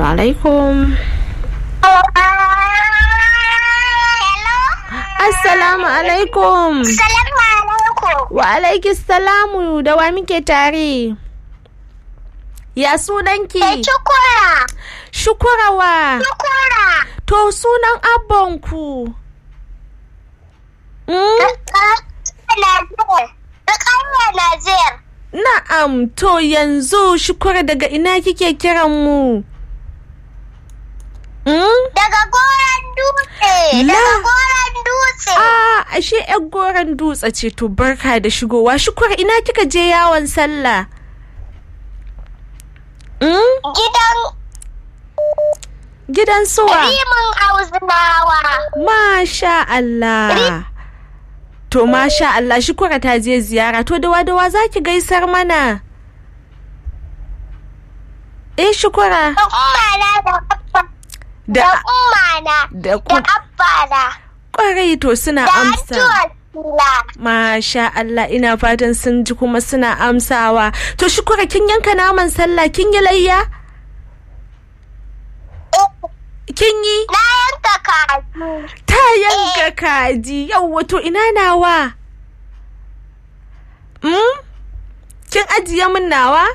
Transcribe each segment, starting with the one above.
alaikum. Assalamu alaikum. Salamu alaikum. Wa alaikis salamu da wa muke tare. Ya sunanki? Da shukura. Shukurawa. Shukura. To sunan abbanku. Mm? Nazir. Da kanya Nazir. Na'am, to yanzu shukura daga ina kike kiran mu? Mm? Daga goron dutse. La. Daga goron dutse. Ah, ashe yar goron dutse ce to barka da shigowa. Shukura ina kika je yawon sallah? Mm? Gidan Gidan suwa? rimin Hausawa. Masha Allah. To masha Allah shukura ta je ziyara to dawa dawa za ki gaisar mana. Eh shukura Da ummana da abba. Da da ummana. da Da ku abbana. kwarai to suna Da amsa. addu'ar sila. Masha Allah ina fatan sun ji kuma suna amsawa. To shukura kin yanka naman sallah kin yi layya? Kin yi? Na yanka kaji. Ta yanka kaji yau to ina nawa? Mm? Kin ajiye min nawa?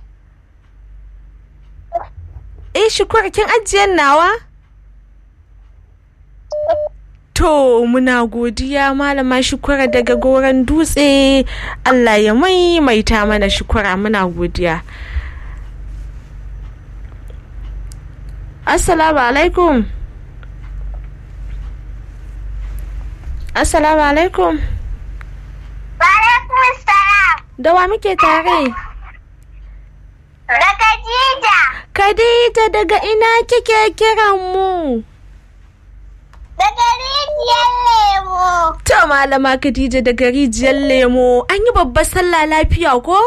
Eh shukura kin ajiye nawa? To muna godiya malama shukura daga goron dutse Allah ya maimaita mana shukura muna godiya. Assalamu alaikum. Assalamu alaikum. Alaikum salam. Da wa muke tare? Da Khadija. Khadija daga ina kike kiran mu? Daga rijiyar lemo. To malama Khadija daga rijiyar lemo an yi babbar sallah lafiya ko?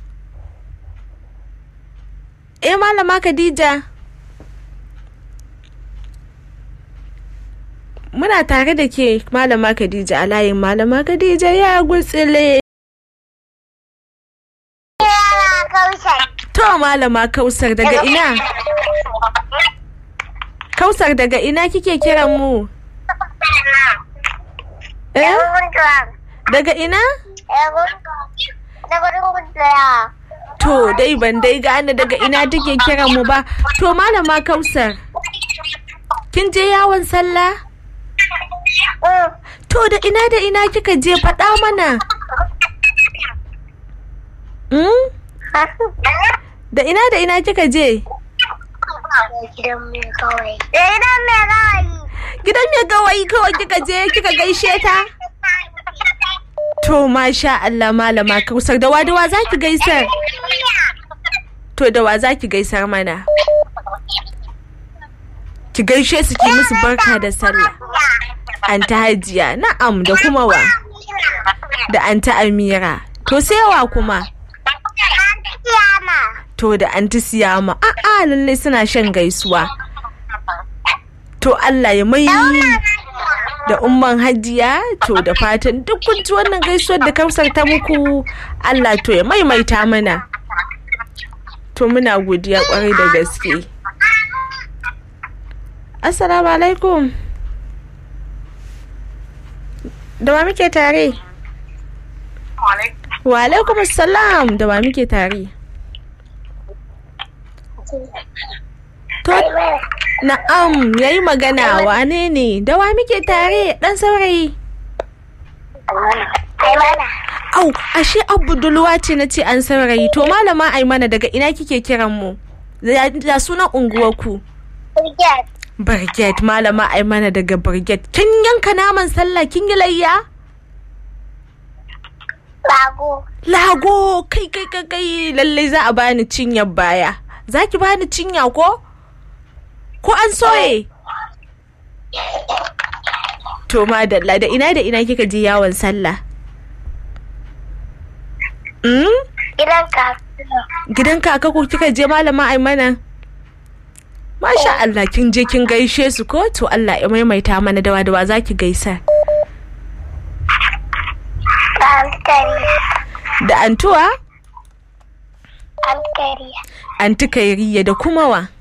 Eh malama Khadija. Muna tare da ke malama Khadija a layin malama Khadija ya gutsile. Yana kausar. To malama Kausar daga ina? Kausar daga ina kike kiran mu? Eh? Daga ina? Daga runguntaya. To dai ban dai gane daga ina take kiran mu ba. To malama Kausar, kin je yawon sallah? To da ina da ina kika je faɗa mana? Hmm? Da ina da ina kika je? Gidan mai kawai. Da gidan mai kawai. Gidan mai gawayi kawai kika je kika gaishe ta? To masha Allah malama Kausar da wa da wa za ki gaisar? To da wa za ki gaisar mana? Ki gaishe su ki musu barka da sallah. Anta Hajiya, na'am da kuma wa? Da Anta Amira. To sai wa kuma? Kiyama. To da Anti Siyama. A'a lallai suna shan gaisuwa. To Allah ya mai da umman hajiya to da fatan duk kun ji wannan gaisuwar da kausar ta muku Allah to ya maimaita mana. To muna godiya kwarai da gaske. Assalamu alaikum. Da wa muke tare? Wa alaikum assalam da wa muke tare? To na'am yayi magana wane ne? Da wa muke tare dan saurayi? Aimana. Au, ashe Abdulwa ce na ce an saurayi. To malama Aimana daga ina kike kiran mu? Da da sunan unguwarku. Brigade. Barget malama Aimana daga Barget. Kin yanka naman sallah kin yi layya? Bago. Lago kai kai kai kai lallai za a bani cinyar baya. Za ki bani cinya ko? Ko an soye? To madalla da ina da ina kika je yawon sallah? Mm? Gidan kasuwa. Gidan kaka ko kika je malama Aimana? Masha Allah kin je kin gaishe su ko to Allah ya maimaita mana dawa dawa za ki gaisa. Alkariya. Da antuwa? Alkariya. Anti Kairiya da kuma wa?